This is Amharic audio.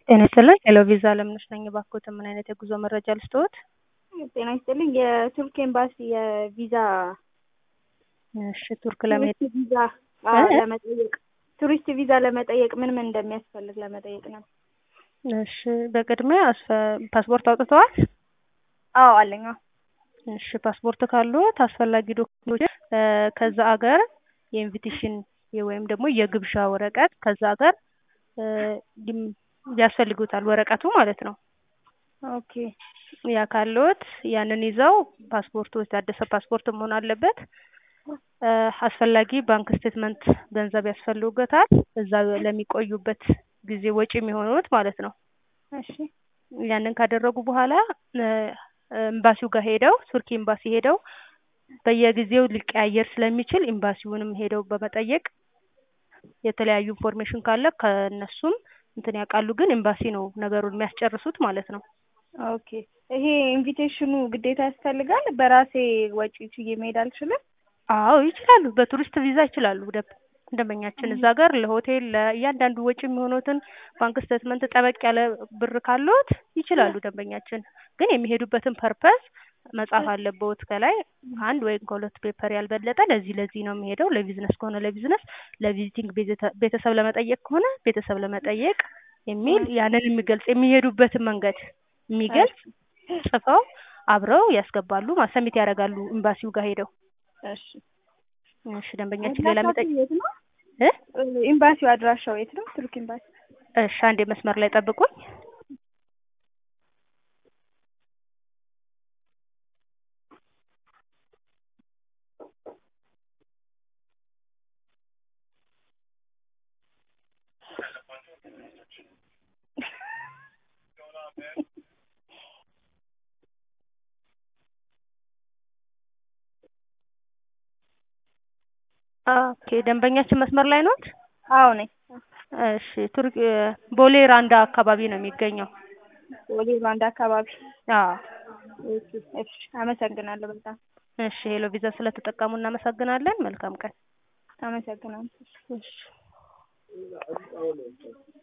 ጤና ይስጥልኝ ሄሎ ቪዛ አለምነሽ ነኝ። እባክዎትን ምን አይነት የጉዞ መረጃ ልስጥዎት? ጤና ይስጥልኝ የቱርክ ኤምባሲ የቪዛ እሺ ቱርክ ለመሄድ ቱሪስት ቪዛ አዎ፣ ለመጠየቅ ቱሪስት ቪዛ ለመጠየቅ ምን ምን እንደሚያስፈልግ ለመጠየቅ ነው። እሺ በቅድሚያ አስፈ- ፓስፖርት አውጥተዋል? አዎ አለኝ። አዎ። እሺ ፓስፖርት ካሉት አስፈላጊ ዶክመንቶች ከዛ አገር የኢንቪቴሽን ወይም ደግሞ የግብዣ ወረቀት ከዛ አገር እ ሊም- ያስፈልጉታል ወረቀቱ ማለት ነው። ኦኬ ያ ካለዎት ያንን ይዘው ፓስፖርቱ የታደሰ ፓስፖርት መሆን አለበት። እ አስፈላጊ ባንክ ስቴትመንት ገንዘብ ያስፈልጉታል እዛ ለሚቆዩበት ጊዜ ወጪ የሚሆኑት ማለት ነው። እሺ ያንን ካደረጉ በኋላ እ ኤምባሲው ጋር ሄደው ቱርክ ኤምባሲ ሄደው በየጊዜው ሊቀያየር ስለሚችል ኤምባሲውንም ሄደው በመጠየቅ የተለያዩ ኢንፎርሜሽን ካለ ከእነሱም እንትን ያውቃሉ። ግን ኤምባሲ ነው ነገሩን የሚያስጨርሱት ማለት ነው። ኦኬ ይሄ ኢንቪቴሽኑ ግዴታ ያስፈልጋል? በራሴ ወጪ ችዬ መሄድ አልችልም? አዎ ይችላሉ። በቱሪስት ቪዛ ይችላሉ። ደ- ደንበኛችን እዛ ጋር ለሆቴል ለእያንዳንዱ ወጪ የሚሆኑትን ባንክ ስቴትመንት ጠበቅ ያለ ብር ካለዎት ይችላሉ። ደንበኛችን ግን የሚሄዱበትን ፐርፐስ መጻፍ አለብዎት ከላይ አንድ ወይም ከሁለት ፔፐር ያልበለጠ ለዚህ ለዚህ ነው የሚሄደው። ለቢዝነስ ከሆነ ለቢዝነስ፣ ለቪዚቲንግ ቤተ- ቤተሰብ ለመጠየቅ ከሆነ ቤተሰብ ለመጠየቅ የሚል ያንን የሚገልጽ የሚሄዱበትን መንገድ የሚገልጽ ጽፈው አብረው ያስገባሉ። ማሰሚት ያደርጋሉ ኤምባሲው ጋር ሄደው። እሺ እሺ ደንበኛችን ሌላ መጠየቅ አድራሻው የት ነው? እ ኤምባሲው አድራሻው የት ነው? ቱርክ ኤምባሲ። እሺ አንዴ መስመር ላይ ጠብቁኝ። ኦኬ ደንበኛችን መስመር ላይ ኖት? አዎ ነኝ። እሺ ቱርክ ቦሌ ራንዳ አካባቢ ነው የሚገኘው። ወደ ሩዋንዳ አካባቢ። አዎ እሺ እሺ፣ አመሰግናለሁ በጣም እሺ ሄሎ ቪዛ ስለተጠቀሙ እናመሰግናለን። መልካም ቀን። አመሰግናለሁ። እሺ